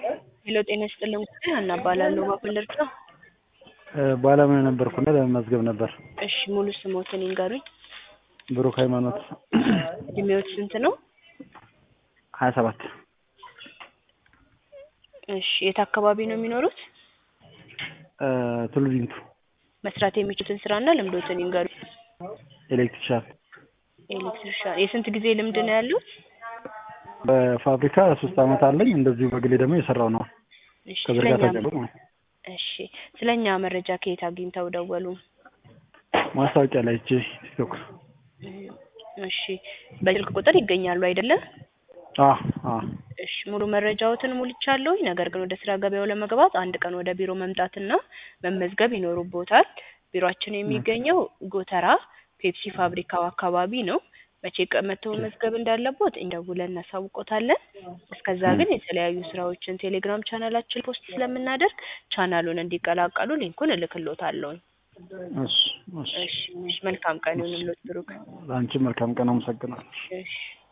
ሄሎ ጤና ይስጥልኝ ጉዳይ ሀና እባላለሁ በምን ልርዳው? ባለሙያ ነበርኩና ለመመዝገብ ነበር። እሺ ሙሉ ስሞትን ይንገሩኝ። ብሩክ ሃይማኖት እድሜዎት ስንት ነው? ሀያ ሰባት እሺ የት አካባቢ ነው የሚኖሩት? ቱሉ ዲምቱ መስራት የሚችሉትን ስራና ልምዶትን ይንገሩኝ። ኤሌክትሪሻን ኤሌክትሪሻን የስንት ጊዜ ልምድ ነው ያሉት? በፋብሪካ ሶስት አመት አለኝ። እንደዚሁ በግሌ ደግሞ የሰራው ነው እሺ ከዝርጋታ ስለኛ ጀምሮ ነው። እሺ ስለኛ መረጃ ከየት አግኝተው ደወሉ? ማስታወቂያ ላይ እጄ ቲክቶክ እሺ በስልክ ቁጥር ይገኛሉ አይደለም? አ አ እሺ ሙሉ መረጃዎትን ሙልቻለሁ። ነገር ግን ወደ ስራ ገበያው ለመግባት አንድ ቀን ወደ ቢሮ መምጣትና መመዝገብ ይኖሩቦታል። ቢሮአችን የሚገኘው ጎተራ ፔፕሲ ፋብሪካው አካባቢ ነው። መቼ ቀን መተው መመዝገብ እንዳለቦት እንደውለን እናሳውቆታለን። እስከዛ ግን የተለያዩ ስራዎችን ቴሌግራም ቻናላችን ፖስት ስለምናደርግ ቻናሉን እንዲቀላቀሉ ሊንኩን እልክሎታለሁ። እሺ እሺ እሺ እሺ፣ መልካም ቀን ይሁንልዎት ብሩክ። ለአንቺ መልካም ቀን አመሰግናለሁ። እሺ